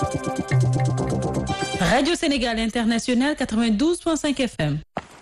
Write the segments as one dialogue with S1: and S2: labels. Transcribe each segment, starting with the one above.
S1: Radio Sénégal International 92.5 FM.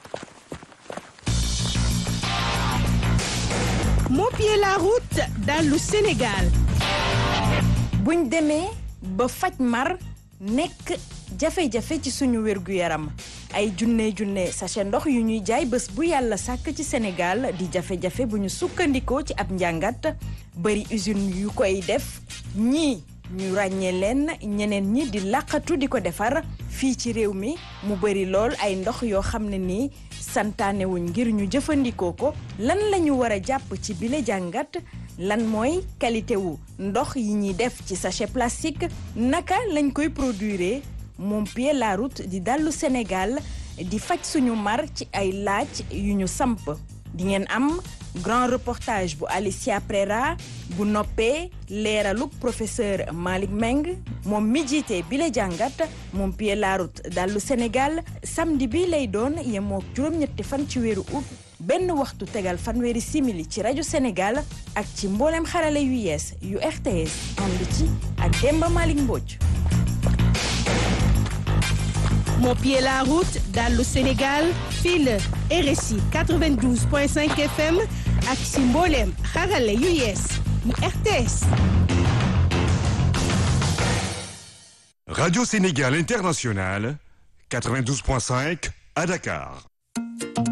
S2: moo pied la route dallu Sénégal
S3: buñ demee ba faj mar nekk jafe-jafe ci suñu wér-gu-yaram ay junne junne sachet ndox yu ñuy jaay bés bu yàlla sàkk ci Sénégal di jafe-jafe bu ñu sukkandikoo ci ab njàngat bari usine yu koy def ñii ñu ràññee leen ñeneen ñi di làqatu di ko defar fii ci réew mi mu bari lool ay ndox yoo xam ne nii santaane wuñ ngir ñu jëfandikoo ko lan la ñu war a jàpp ci bile jàngat lan mooy qualité wu ndox yi ñuy def ci sachet plastique naka lañ koy produire moom pied la route di dallu Sénégal di faj suñu mar ci ay laaj yu ñu samp di ngeen am grand reportage bu Alicia Prera bu noppee leeraluk professeur Malick Meng moom mi jiite bi la jàngat moom pied la route dallu Sénégal samedi bi lay doon yemook juróom-ñetti fan ci weeru août benn waxtu tegal fanweeri simili ci rajo Sénégal ak ci mboolem xarale yu yees yu RTS ànd ci ak Demba Malick Mbodj.
S2: moo pied la route dallu Sénégal fii la RSI 92.5 FM ak si mbooleem xarale yu yees mu RTS.
S4: Radio Sénégal International 92.5 à Dakar.